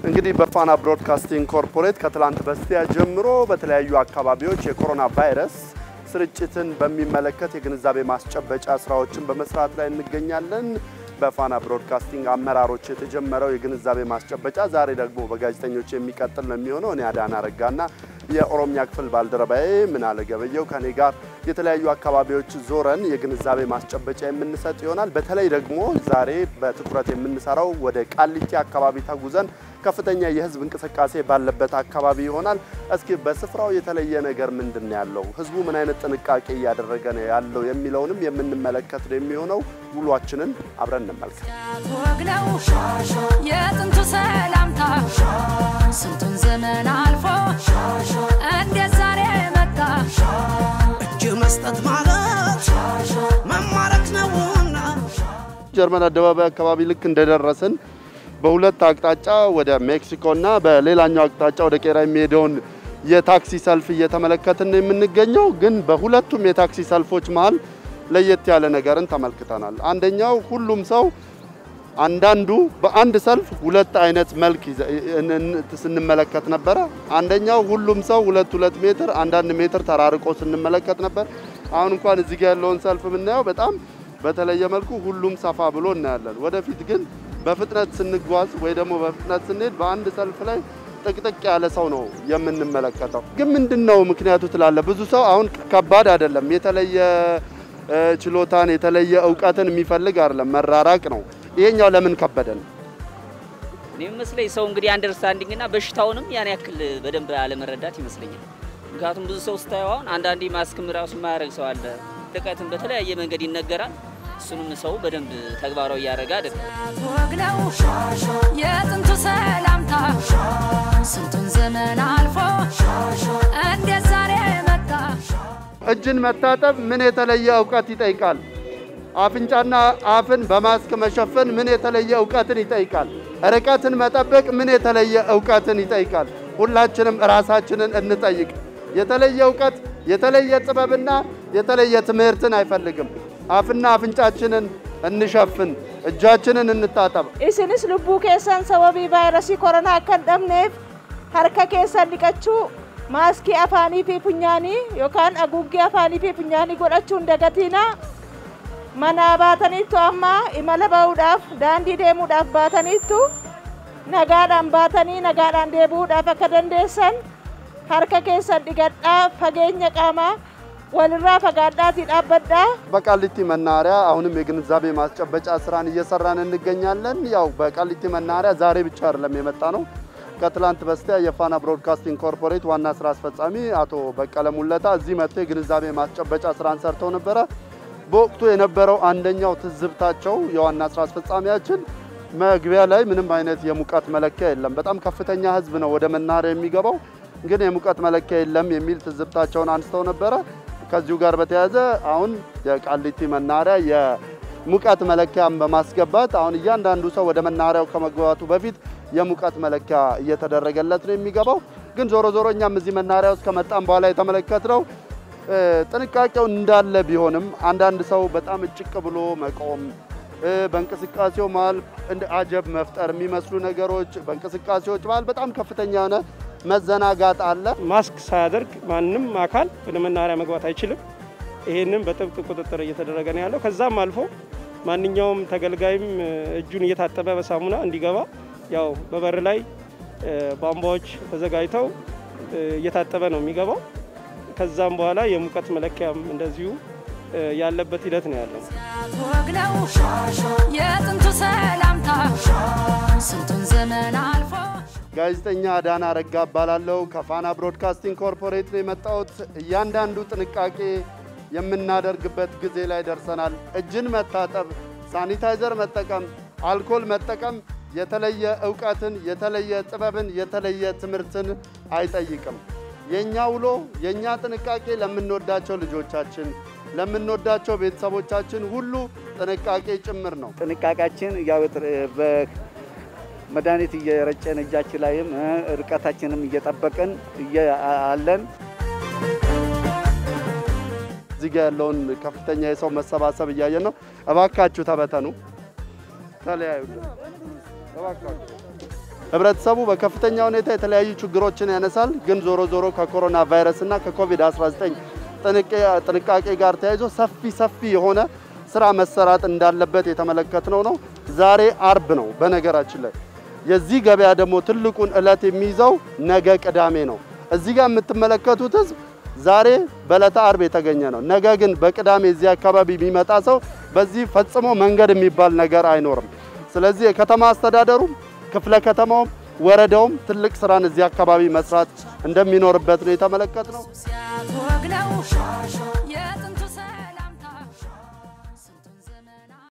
እንግዲህ በፋና ብሮድካስቲንግ ኮርፖሬት ከትላንት በስቲያ ጀምሮ በተለያዩ አካባቢዎች የኮሮና ቫይረስ ስርጭትን በሚመለከት የግንዛቤ ማስጨበጫ ስራዎችን በመስራት ላይ እንገኛለን። በፋና ብሮድካስቲንግ አመራሮች የተጀመረው የግንዛቤ ማስጨበጫ ዛሬ ደግሞ በጋዜጠኞች የሚቀጥል ነው የሚሆነው። እኔ አዳና ረጋና የኦሮሚያ ክፍል ባልደረባዬ ምናለ ገበየው ከኔ ጋር የተለያዩ አካባቢዎች ዞረን የግንዛቤ ማስጨበጫ የምንሰጥ ይሆናል። በተለይ ደግሞ ዛሬ በትኩረት የምንሰራው ወደ ቃሊቲ አካባቢ ተጉዘን ከፍተኛ የህዝብ እንቅስቃሴ ባለበት አካባቢ ይሆናል። እስኪ በስፍራው የተለየ ነገር ምንድን ነው ያለው፣ ህዝቡ ምን አይነት ጥንቃቄ እያደረገ ነው ያለው የሚለውንም የምንመለከት ነው የሚሆነው። ውሏችንን አብረን እንመልከት። ወግ ነው የጥንቱ ሰላምታ ስንቱን ዘመን አልፎ እንዴት ዛሬ መጣ እጅ መስጠት ማለት መማረክ ነውና ጀርመን አደባባይ አካባቢ ልክ እንደደረስን በሁለት አቅጣጫ ወደ ሜክሲኮና በሌላኛው አቅጣጫ ወደ ቄራ የሚሄደውን የታክሲ ሰልፍ እየተመለከትን ነው የምንገኘው። ግን በሁለቱም የታክሲ ሰልፎች መሀል ለየት ያለ ነገርን ተመልክተናል። አንደኛው ሁሉም ሰው አንዳንዱ በአንድ ሰልፍ ሁለት አይነት መልክ ይዘ- እን- ስንመለከት ነበረ። አንደኛው ሁሉም ሰው ሁለት ሁለት ሜትር አንዳንድ ሜትር ተራርቆ ስንመለከት ነበር። አሁን እንኳን እዚህ ጋር ያለውን ሰልፍ የምናየው በጣም በተለየ መልኩ ሁሉም ሰፋ ብሎ እናያለን። ወደፊት ግን በፍጥነት ስንጓዝ ወይ ደግሞ በፍጥነት ስንሄድ በአንድ ሰልፍ ላይ ጥቅጥቅ ያለ ሰው ነው የምንመለከተው። ግን ምንድን ነው ምክንያቱ ትላለ? ብዙ ሰው አሁን ከባድ አይደለም፣ የተለየ እ፣ ችሎታን የተለየ እውቀትን የሚፈልግ አይደለም፣ መራራቅ ነው። ይሄኛው ለምን ከበደን? እኔ የሚመስለኝ ሰው እንግዲህ አንደርስታንዲንግ እና በሽታውንም ያን ያክል በደንብ አለመረዳት ይመስለኛል። ምክንያቱም ብዙ ሰው ስታየው አሁን አንዳንዴ ማስክም ራሱ የማያደርግ ሰው አለ። ርቀትን በተለያየ መንገድ ይነገራል። እሱንም ሰው በደንብ ተግባራዊ እያደረገ አይደለም። ወግ ነው የጥንቱ ሰላምታ ስንቱን ዘመን አልፎ እንዴት ዛሬ መጣ እጅን መታጠብ ምን የተለየ እውቀት ይጠይቃል? አፍንጫና አፍን በማስክ መሸፈን ምን የተለየ እውቀትን ይጠይቃል? ርቀትን መጠበቅ ምን የተለየ እውቀትን ይጠይቃል? ሁላችንም ራሳችንን እንጠይቅ። የተለየ እውቀት፣ የተለየ ጥበብና የተለየ ትምህርትን አይፈልግም። አፍና አፍንጫችንን እንሸፍን፣ እጃችንን እንታጠብ። isinis lubbuu keessan sababii vaayirasii koronaa akka hin dhabneef harka keessan dhiqachuu maaskii afaanii fi funyaanii yookaan haguuggii afaanii fi funyaanii godhachuu hin dagatiinaa manaa baataniittu amma imala ba'uudhaaf daandii deemuudhaaf baataniittu nagaadhaan baatanii nagaadhaan deebi'uudhaaf akka dandeessan harka keessan dhiqadhaa fageenya qaamaa walirraa fagaadhaatii dhaabbadhaa በቃሊቲ መናኸሪያ አሁንም የግንዛቤ ማስጨበጫ ስራን እየሰራን እንገኛለን። ያው በቃሊቲ መናኸሪያ ዛሬ ብቻ አይደለም የመጣ ነው። ከትላንት በስቲያ የፋና ብሮድካስቲንግ ኮርፖሬት ዋና ስራ አስፈጻሚ አቶ በቀለ ሙለታ እዚህ መጥተው የግንዛቤ ማስጨበጫ ስራን ሰርተው ነበረ። በወቅቱ የነበረው አንደኛው ትዝብታቸው የዋና ስራ አስፈጻሚያችን መግቢያ ላይ ምንም አይነት የሙቀት መለኪያ የለም፣ በጣም ከፍተኛ ህዝብ ነው ወደ መናኸሪያ የሚገባው፣ ግን የሙቀት መለኪያ የለም የሚል ትዝብታቸውን አንስተው ነበረ። ከዚሁ ጋር በተያያዘ አሁን የቃሊቲ መናኸሪያ የሙቀት መለኪያን በማስገባት አሁን እያንዳንዱ ሰው ወደ መናኸሪያው ከመግባቱ በፊት የሙቀት መለኪያ እየተደረገለት ነው የሚገባው። ግን ዞሮ ዞሮ እኛም እዚህ መናኸሪያ ውስጥ ከመጣም በኋላ የተመለከትነው እ፣ ጥንቃቄው እንዳለ ቢሆንም አንዳንድ ሰው በጣም እጭቅ ብሎ መቆም እ፣ በእንቅስቃሴው መሀል እንደ አጀብ መፍጠር የሚመስሉ ነገሮች በእንቅስቃሴዎች መሀል በጣም ከፍተኛ የሆነ መዘናጋት አለ። ማስክ ሳያደርግ ማንም አካል ወደ መናኸሪያ መግባት አይችልም። ይሄንን በጥብቅ ቁጥጥር እየተደረገ ነው ያለው። ከዛም አልፎ ማንኛውም ተገልጋይም እ፣ እጁን እየታጠበ በሳሙና እንዲገባ ያው በበር ላይ እ፣ ቧንቧዎች ተዘጋጅተው እ፣ እየታጠበ ነው የሚገባው። ከዛም በኋላ የሙቀት መለኪያም እንደዚሁ እ፣ ያለበት ሂደት ነው ያለው። ወግ ነው የጥንቱ ሰላምታ ስንቱን ዘመን አልፎ ጋዜጠኛ አዳና ረጋ እባላለሁ። ከፋና ብሮድካስቲንግ ኮርፖሬት ነው የመጣሁት። እያንዳንዱ ጥንቃቄ የምናደርግበት ጊዜ ላይ ደርሰናል። እጅን መታጠብ፣ ሳኒታይዘር መጠቀም፣ አልኮል መጠቀም የተለየ እውቀትን፣ የተለየ ጥበብን፣ የተለየ ትምህርትን አይጠይቅም። የእኛ ውሎ የእኛ ጥንቃቄ ለምንወዳቸው ልጆቻችን፣ ለምንወዳቸው ቤተሰቦቻችን ሁሉ ጥንቃቄ ጭምር ነው። ጥንቃቄያችን ያው ጥር- በመድኃኒት እየረጨን እጃችን ላይም እ፣ ርቀታችንም እየጠበቅን እየ- አለን። እዚህ ጋ ያለውን ከፍተኛ የሰው መሰባሰብ እያየን ነው። እባካችሁ ተበተኑ፣ ተለያዩ። እባካችሁ ህብረተሰቡ በከፍተኛ ሁኔታ የተለያዩ ችግሮችን ያነሳል። ግን ዞሮ ዞሮ ከኮሮና ቫይረስ እና ከኮቪድ-19 ጥንቃቄ ጋር ተያይዞ ሰፊ ሰፊ የሆነ ስራ መሰራት እንዳለበት የተመለከትነው ነው። ዛሬ አርብ ነው። በነገራችን ላይ የዚህ ገበያ ደግሞ ትልቁን እለት የሚይዘው ነገ ቅዳሜ ነው። እዚህ ጋር የምትመለከቱት ህዝብ ዛሬ በዕለተ አርብ የተገኘ ነው። ነገ ግን በቅዳሜ እዚህ አካባቢ የሚመጣ ሰው በዚህ ፈጽሞ መንገድ የሚባል ነገር አይኖርም። ስለዚህ የከተማ አስተዳደሩም ክፍለ ከተማውም ወረዳውም ትልቅ ስራን እዚህ አካባቢ መስራት እንደሚኖርበት ነው የተመለከት ነው። ሲያትወግነው